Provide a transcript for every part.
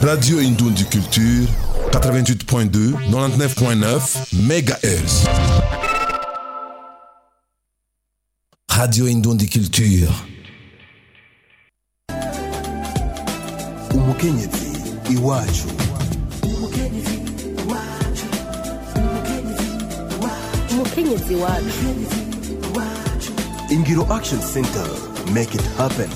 Radio Indondi Culture, 88.2, 99.9 MHz. Radio Indondi Culture. umukenyezi iwacu umukenyezi wacu ingiro action center make it happen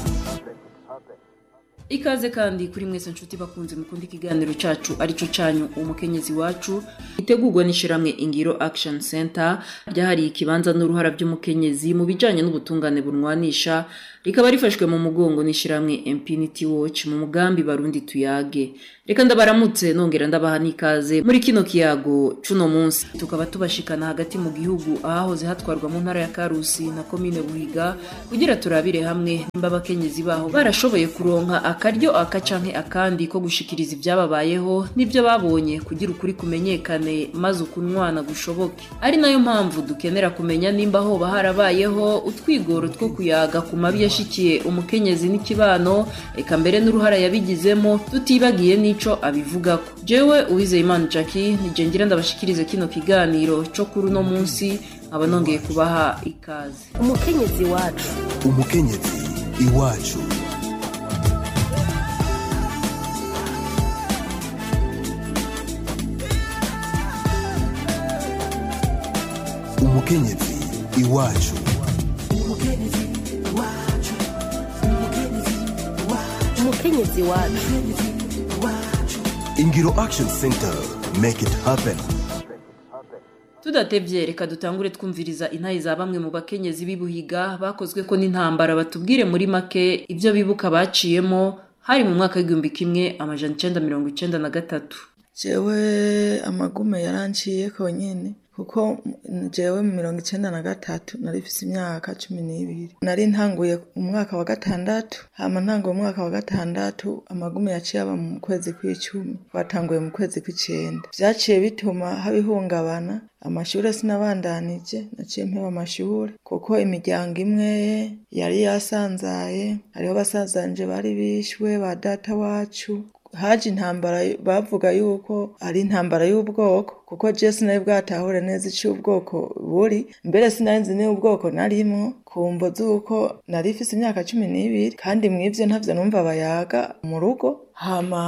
ikaze kandi kuri mwese nshuti bakunze mukunda ikiganiro cacu arico canyu umukenyezi wacu itegurwa n'ishiramwe ingiro action center ryahariye ikibanza n'uruhara by'umukenyezi mu bijanye n'ubutungane bunwanisha rikaba rifashwe mu mugongo n'ishiramwe impunity watch mu mugambi barundi tuyage reka ndabaramutse nongera ndabaha n'ikaze muri kino kiyago cuno munsi tukaba tubashikana hagati mu gihugu ahahoze hatwarwa mu ntara ya karusi na komine buhiga kugira turabire hamwe nimba abakenyezi baho barashoboye kuronka akaryo aka canke akandi ko gushikiriza ibyababayeho n'ibyo babonye kugira ukuri kumenyekane maze ukunwana gushoboke ari nayo mpamvu dukenera kumenya nimba hoba harabayeho utwigoro two kuyaga ku mabi yashikiye umukenyezi n'ikibano eka mbere n'uruhara yabigizemo tutibagiye n'ico abivugako jewe uwizeyimana jackie nije ngira ndabashikirize kino kiganiro co kuri uno munsi nkaba nongeye kubaha ikaze umukenyezi wacu umukenyezi iwacu umukenyezi iwacu umukenyezi wacu ingiro action center make it happen tudatevye reka dutangure twumviriza intayi za bamwe mu bakenyezi b'ibuhiga bakozwe ko n'intambara batubwire muri make ibyo bibuka baciyemo hari mu mwaka w'igihumbi kimwe amajana icenda mirongo icenda na gatatu jewe amagume yaranciye konyene kuko jewe mu mirongo icenda na gatatu nari mfise imyaka cumi n'ibiri nari ntanguye umwaka wa gatandatu hama ntanguye umwaka wa gatandatu amagume yaciye aba mu kwezi kw'icumi twatanguye mu kwezi kw'icenda vyaciye bituma haba ihungabana amashure sinabandanije naciye mpeba amashure kuko imiryango imwe yari yasanzaye hariho basazanje bari bishwe ba data wacu haje intambara bavuga yuko ari intambara y'ubwoko kuko je sinari bwatahure neza icyo ubwoko buri mbere sinari nzi niba ubwoko narimwo kumvo z'uko nari ifise imyaka cumi n'ibiri kandi mw'ivyo ntavyo numva bayaga mu rugo hama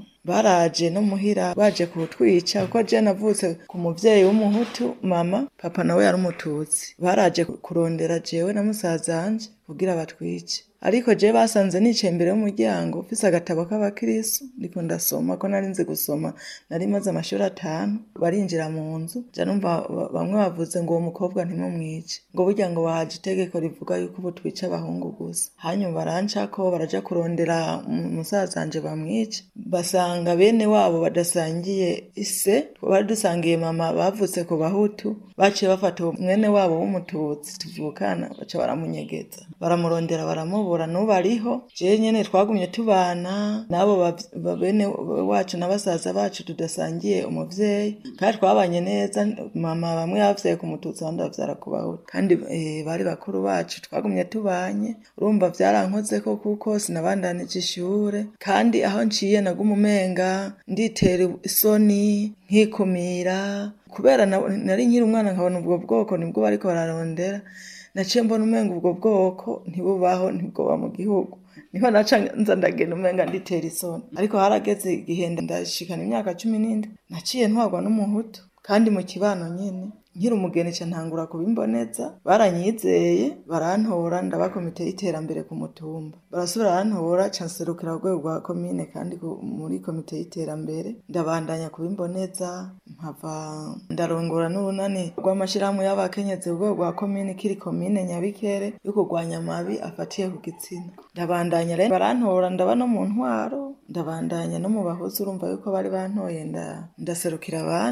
baraje no muhira baje kutwica kuko je navutse ku muvyeyi w'umuhutu mama papa nawe yari umututsi baraje kurondera jewe na musazanje kugira batwice ariko je basanze nicaye imbere y'umuryango mfise agatabo k'abakirisu ndiko ndasoma ko nari nzi gusoma nari maze amashuri atanu barinjira mu nzu ja numva bamwe bavuze ngo uwo mukobwa ntimumwice ngo burya ngo bahaje itegeko rivuga yuko ubu twica abahungu gusa hanyuma barancako baraja kurondera musazanje bamwice basanga bene wabo badasangiye ise bari dusangiye mama bavutse ku bahutu baciye bafata mwene wabo w'umututsi tuvukana baca baramunyegeza baramurondera baramubura n'ubu ariho jewe nyene twagumye tubana n'abo bene wacu na basaza bacu tudasangiye umuvyeyi kandi twabanye neza mama bamwe bavyaye ku mututsi abandi bavyara ku bahutu kandi bari bakuru bacu twagumye tubanye urumva vyarankozeko kuko sinabandanije ishure kandi aho nciye naguma umenga nditera isoni nkikumira kubera nari nkiri umwana nkabona ubwo bwoko nibwo bariko bararondera naciye mbona umenga ubwo bwoko ntibubaho ntibwoba mu gihugu niho naca nza ndagenda umenga nditera isoni ariko harageze igihe ndashikana imyaka cumi n'indwi naciye ntwarwa n'umuhutu kandi mu kibano nyene nkiri umugeni ca ntangura kubimboneza baranyizeye barantora ndaba komite y'iterambere ku mutumba barasubira barantora ca nserukira urwego rwa komine kandi muri komite y'iterambere ndabandanya kubimboneza mpava ndarongora n'urunani rw'amashirahamwe y'abakenyezi urwego rwa komine kiri komine nyabikere yo kurwanya amabi afatiye ku gitsina ndabandanya rero barantora ndaba no mu ntwaro ndabandanya no mu bahuzi urumva yuko bari bantoye ndaserukira abandi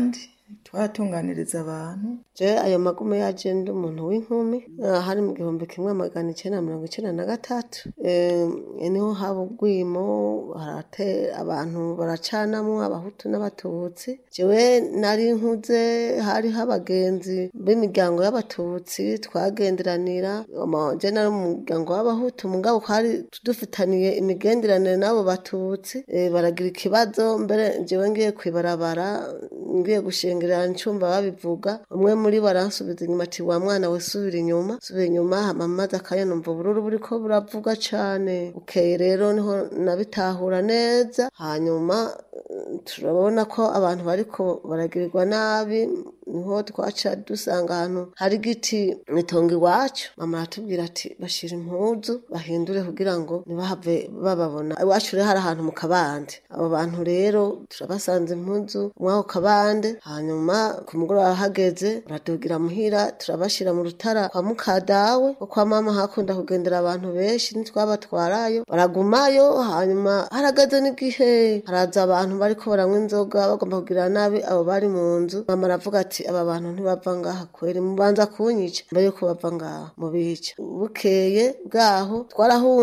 twaratunganiriza abantu je ayo magume yaje ndi umuntu w'inkumi ah, hari mu gihumbi kimwe magana icenda na mirongo icenda na gatatu Eh, niho haba ubwimo harate abantu baracanamwo abahutu n'abatutsi jewe nari nkuze hariho abagenzi b'imiryango y'abatutsi twagenderanira ama- je nari mu muryango w'abahutu mugabo kwari dufitaniye imigenderanire n'abo batutsi Eh, baragira ikibazo mbere jewe ngiye kwibarabara ngiye gushengerera ncumva babivuga umwe muri bo aransubiza inyuma ati wa mwana we subira inyuma subira inyuma hama maze akanya numva ubururu buriko buravuga cane ukeye rero niho nabitahura neza hanyuma eh, turabona ko abantu bariko baragirirwa nabi niho twaca dusanga ahantu hari igiti mwitongo iwacu mama aratubwira ati bashira impuzu bahindure kugira ngo ntibahave bababona iwacu rero hari ahantu mu kabande abo bantu rero turabasanze impuzu mw'ako kabande hanyuma ku mugoroba hageze baradugira muhira turabashira mu rutara kwa mukadawe ko kwa mama hakunda kugendera abantu benshi ntitwabatwarayo baragumayo hanyuma harageze n'igihe haraza abantu bariko baranywa inzoga bagomba kugira nabi abo bari mu nzu mama aravuga ati aba bantu ntibava ngaha kweri mubanza kunyica mbere yuko bava ngaha mubica bukeye bwaho twarahunze